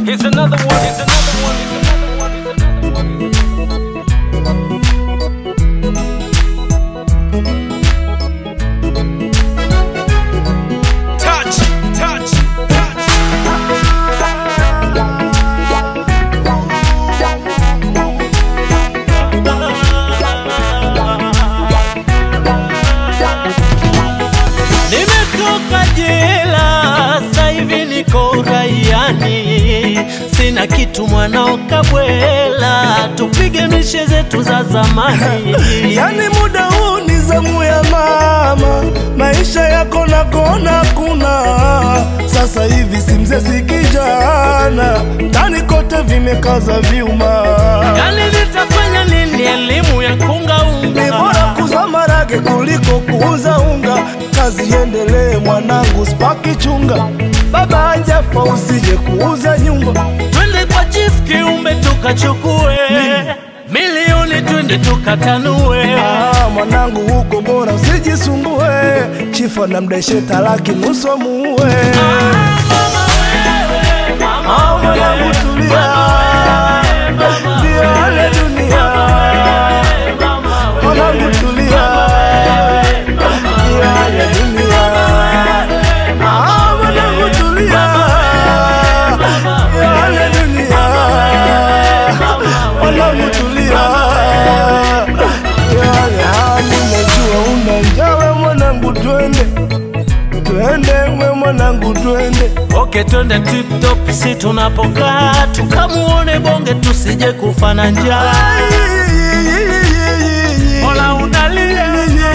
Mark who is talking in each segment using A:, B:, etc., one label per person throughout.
A: Here's another one. Here's another one. Here's another one. Here's another one. Touch, touch, touch.
B: Nimetoka jela, sasa hivi niko raiani, sina kitu mwanao kabwela, tupige mishe zetu za zamani.
C: Yani muda huu ni zamu ya mama, maisha yako nakona kuna sasa hivi si mzee si kijana, ndani kote vimekaza vyuma,
B: Yani nitafanya nini? Elimu ya kunga
C: ni bora
B: unga
C: kuza marage kuliko kuuza unga. Kazi iendelee mwanangu, spaki chunga, baba hajafa usije kuuza nyumba.
B: twende kwa chief kiumbe tukachukue milioni, twende tukatanue.
C: Ah, mwanangu huko bora usijisumbue, chifa na mdeshe talaki nusu muue. Ah, mwanangu tulia, ndio hali dunia. Mwanangu tulia, ndio hali dunia. Ah, mwanangu tulia, ndio hali dunia. Mwanangu tulia, ndio hali hali. Najua una njaa we mwanangu, twende twende, we mwanangu, twende
B: Okay, twende tip top, si tunapokaa tukamuone bonge, tusije kufa na njaa. Mola unalia,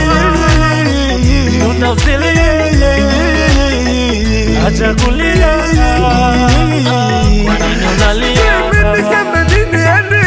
B: utausilia, acha kulia. Kwa nini unalia?
C: Mimi niseme nini yani?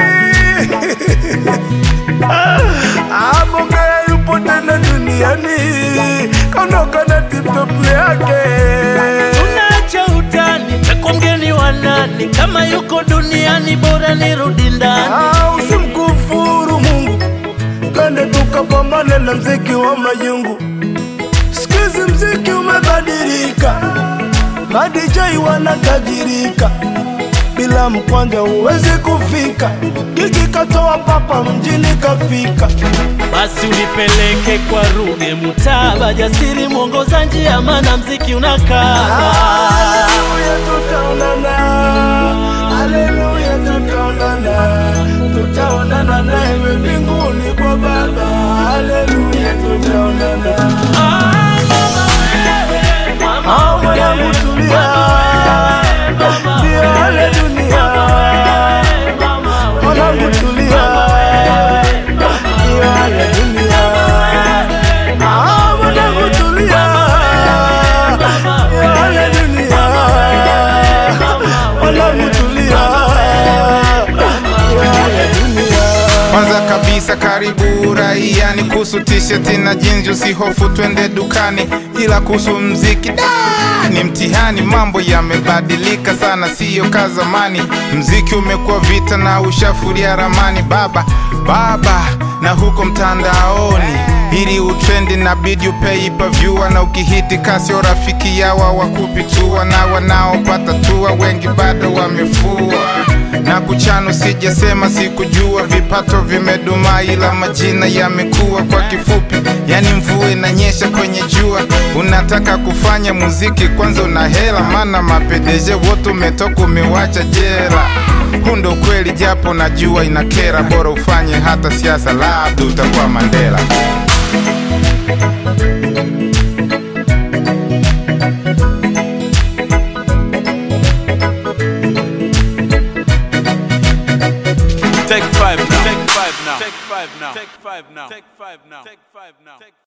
C: Ah, Bongea yupo tena duniani, kaondoka na tip-top yake.
B: Tunaacha utani, takwa mgeni wa nani? Kama yuko duniani, bora nirudi ndani.
C: Ah, usimkufuru Mungu, twende tukapambane na mziki wa majungu. Sikizi mziki umebadilika, madijai wanatajirika, bila mkwanja huwezi kufika. Gigi katoa papa mjini kafika.
B: Basi unipeleke kwa Ruge Mutaba, jasiri mwongoza njia, maana mziki unakaa.
C: Haleluya, tutaonana. Haleluya, tutaonana. Tutaonana naye mbinguni kwa Baba. Haleluya, tutaonana. Ah, mwanangu tulia, ndio hali dunia. Mwanangu tulia, ndio hali dunia. Ah, mwanangu tulia, ndio hali dunia. Mwanangu tulia, ndio hali dunia.
D: Kwanza kabisa karibu raia, ni kuhusu t-shirt na jinzi, usihofu twende dukani, ila kuhusu mziki da ni mtihani. Mambo yamebadilika sana, siyo ka zamani. Mziki umekuwa vita na ushafuria ramani baba baba, na huko mtandaoni ili utrendi na bidi upei pavyua, na ukihiti kasio rafiki yawa wakupitua, na wanaopata tua wengi bado wamefua na kuchano sijasema sikujua, vipato vimedumaa, ila majina yamekuwa. Kwa kifupi, yani mvua inanyesha kwenye jua. Unataka kufanya muziki, kwanza una hela, maana mapedeje wote umetoka umewacha jera. Huu ndo kweli, japo najua inakera, bora ufanye hata siasa, labda utakuwa Mandela.
A: Take five now. Take five now. Take five now. Take five now. Take five now. Take five now.